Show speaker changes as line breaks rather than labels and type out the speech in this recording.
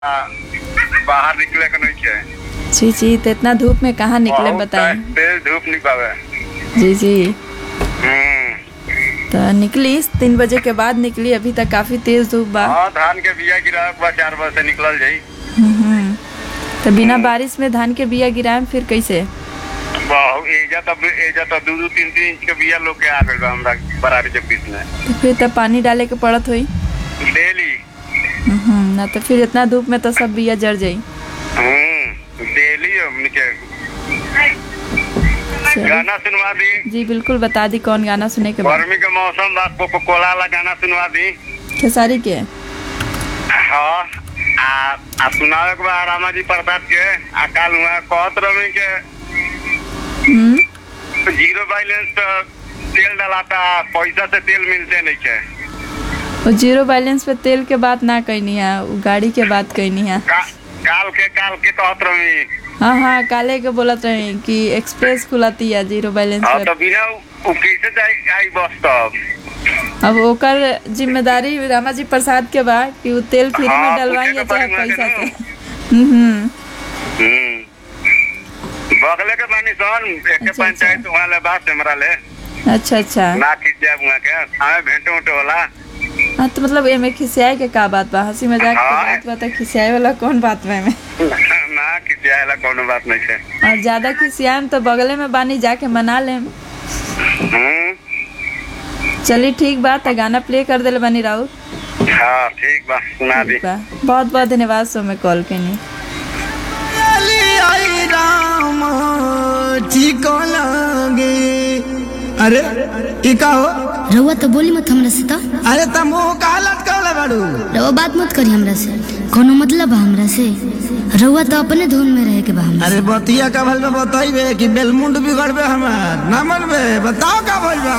बाहर निकले के नहीं है
जी जी तो इतना धूप में कहाँ निकले
बहुत
बताएं
तेज धूप निकावे
जी जी
हम्म
तो निकली तीन बजे के बाद निकली अभी तक काफी तेज धूप बा
हाँ धान के बिया गिरा के बाद चार बजे से निकल जाई
हम्म। तो बिना बारिश में धान के बिया गिराएम फिर कैसे
बहुत एजा तब एजा तो दू दू तीन तीन इंच के बिया लोग के आ गइल बा हमरा बरारी के बीच में
तो फिर तो पानी डाले के पड़त हुई
डेली
हम्म, ना तो फिर इतना धूप में तो सब बिया जर जाई
हम्म डेली हमनी के
चलिए।
गाना सुनवा दी
जी बिल्कुल बता दी कौन गाना सुने के बाद
गर्मी के मौसम बा कोको कोला वाला गाना सुनवा दी
खेसारी के
हाँ आ आ सुनावे के बा रामा जी प्रसाद के आ काल हुआ कहत रही के
हम्म
जीरो बैलेंस पे तेल डलाता पैसा से तेल मिलते नहीं है
वो जीरो बैलेंस पे तेल के बात ना कहनी है वो गाड़ी के बात कहनी है
का, काल के काल के कहत रही
हाँ हाँ काले के बोलत रही कि एक्सप्रेस खुलाती है जीरो बैलेंस
हाँ
पे
तो बिना उ- उ कैसे जाई आई बस तब
अब ओकर जिम्मेदारी रामा जी प्रसाद के बा कि वो तेल फ्री में
हाँ,
डलवाई या
पूछे
चाहे
के पड़ी
पैसा
वहाँ
से
के
हम्म
हम्म बगले के बानी सन एक
अच्छा,
पंचायत वहाँ ले बात हमरा ले
अच्छा अच्छा
ना खींचे वहाँ के हमें भेंटो उठो होला
हाँ तो मतलब एमे खिसियाए के का बात बा हंसी मजाक के
हाँ।
बात बा तो खिसियाए वाला कौन बात बा एमे
ना खींचे आला कोनो बात नहीं है
और ज्यादा खिसियाएम तो बगले में बानी जाके मना लेम
हम्म
चलिए ठीक बा तो गाना प्ले कर देले बानी राउत
हाँ ठीक बा सुना दी
ठीक बा बहुत बहुत धन्यवाद सो में कॉल के नहीं
चली आई राम ठीक लगे अरे ई का हो
रउआ तो बोली मत हमरा से तो
अरे तुम का लटकल बाड़ू
रउआ बात मत करी हमरा से कोनो मतलब बा हमरा से रउआ तो अपने धुन में रहे के बा हमरा
अरे बतिया का भल में बताइबे कि बेलमुंड बिगड़बे हमार ना मनबे बताओ का भइल बा